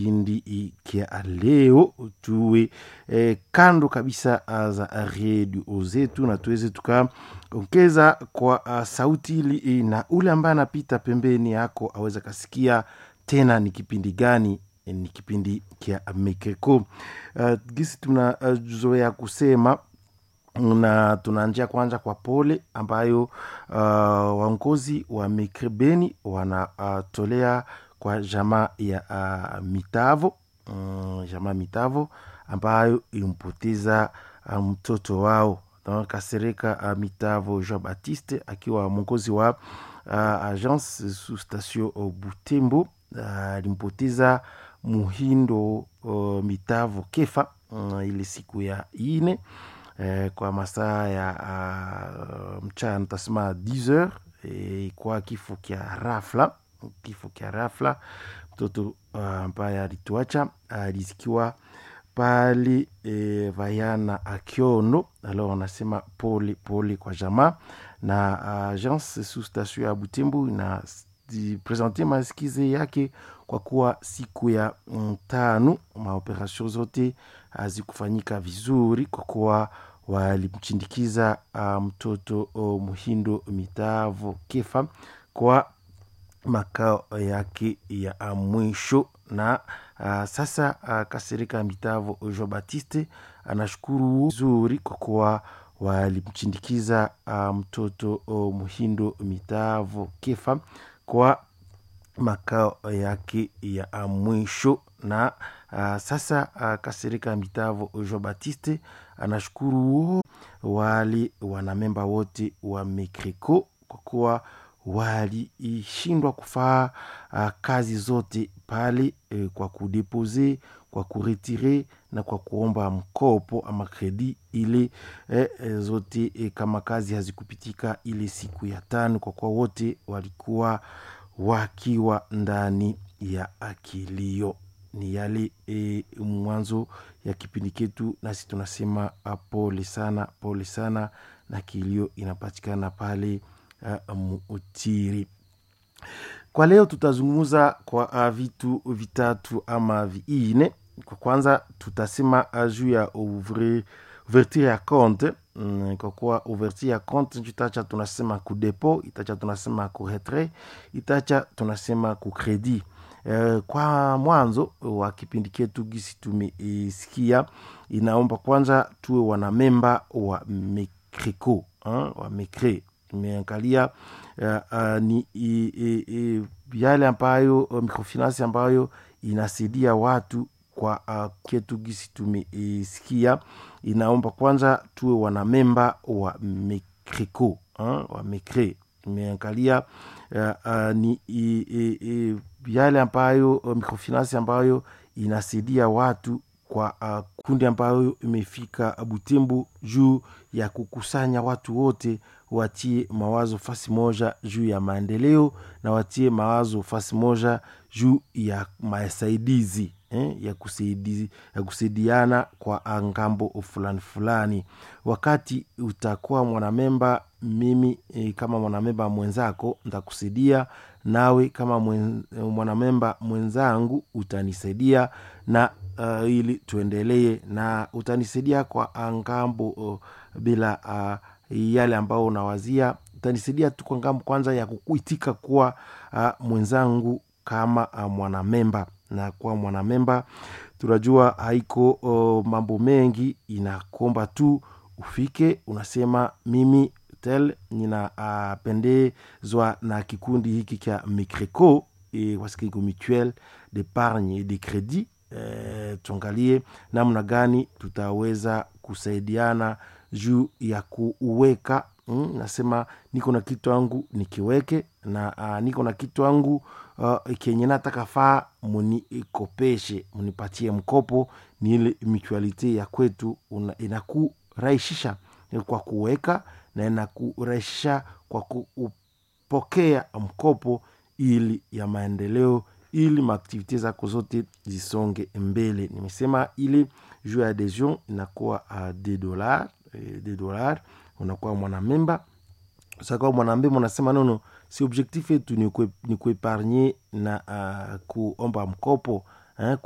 kipindi kia leo tuwe eh, kando kabisa za redio zetu na tuweze tukaongeza kwa uh, sauti ili na ule ambaye anapita pembeni yako aweze kasikia tena ni kipindi gani ni kipindi kia mekeko uh, gisi tunazoea uh, kusema na tunaanjia kwanza kwa pole ambayo uh, waongozi wa mekrebeni wanatolea uh, kwa jamaa ya uh, mitavo um, jamaa mitavo ambayo ilimpoteza uh, mtoto wao kasereka uh, mitavo jean baptiste akiwa mwongozi wa uh, agence su station uh, butembo alimpoteza uh, muhindo uh, mitavo kefa uh, ile siku ya ine eh, kwa masaa ya uh, mchana tasema 10 heures eh, kwa kifo kya rafla kifo kya rafla mtoto ambaye uh, alituacha alizikiwa uh, pale e, vayana akiono alo wanasema pole pole kwa jamaa na agence uh, sous station ya butembo na presente masikize yake kwa kuwa siku ya tano maoperation zote hazikufanyika vizuri kwa kuwa walimchindikiza uh, mtoto uh, muhindo mitavo kefa kwa makao yake ya mwisho na uh, sasa uh, kasirika mitavo jean baptiste anashukuru vizuri kwa kuwa walimchindikiza uh, mtoto uh, muhindo mitavo kefa kwa makao yake ya mwisho na uh, sasa uh, kasirika mitavo jean baptiste anashukuru wale wanamemba wote wa mekreco kwa kuwa walishindwa kufaa uh, kazi zote pale eh, kwa kudepose kwa kuretire na kwa kuomba mkopo ama kredi ile eh, zote eh, kama kazi hazikupitika ile siku ya tano kwa kuwa wote walikuwa wakiwa ndani ya akilio ni yale e, mwanzo ya kipindi ketu nasi tunasema pole sana pole sana na kilio inapatikana pale uh, muutiri kwa leo tutazungumza kwa uh, vitu vitatu ama viine kwa kwanza tutasema uh, juu ya ouvre ouverture ya compte mm, kwa kuwa ouverture ya compte itacha tunasema ku depo itacha tunasema ku retrait itacha tunasema ku credit Uh, kwa mwanzo wa kipindi ketu gisi tumesikia inaomba kwanza tuwe wanamemba wa mecreco uh, wa mecre tumeangalia uh, uh, ni uh, uh, yale ambayo uh, microfinance ambayo inasaidia watu kwa uh, ketu gisi tumesikia inaomba kwanza tuwe wanamemba wa mecreco uh, wa mecre tumeangalia uh, uh, ni uh, uh, yale ambayo uh, microfinance ambayo inasaidia watu kwa uh, kundi ambayo imefika Butembo juu ya kukusanya watu wote watie mawazo fasi moja juu ya maendeleo na watie mawazo fasi moja juu ya masaidizi eh, ya, kusaidi, ya kusaidiana kwa ngambo fulani fulani. Wakati utakuwa mwanamemba, mimi eh, kama mwanamemba mwenzako ntakusaidia nawe kama mwen, mwanamemba mwenzangu utanisaidia na uh, ili tuendelee na utanisaidia kwa ngambo uh, bila uh, yale ambao unawazia utanisaidia tu kwa ngambo kwanza ya kukuitika kuwa uh, mwenzangu kama uh, mwanamemba na kuwa mwanamemba tunajua haiko uh, mambo mengi inakomba tu ufike unasema mimi tel ninapendezwa uh, na kikundi hiki cha micreco e, wasikiko mutuel d'épargne et de credit e, tuangalie namna gani tutaweza kusaidiana juu ya kuweka mm, nasema niko na kitu angu nikiweke na uh, niko na kitu angu uh, kenye nataka faa munikopeshe munipatie mkopo ni ile mutualite ya kwetu inakurahisisha kwa kuweka na inakurahisisha kwa kupokea mkopo ili ya maendeleo ili maaktivite zako zote zisonge mbele nimesema ili juu ya adhesion inakuwa uh, de dollar eh, de dollar unakuwa mwanamemba sakuwa mwanamemba unasema nono si objectif yetu ni kuepargne na uh, kuomba mkopo eh,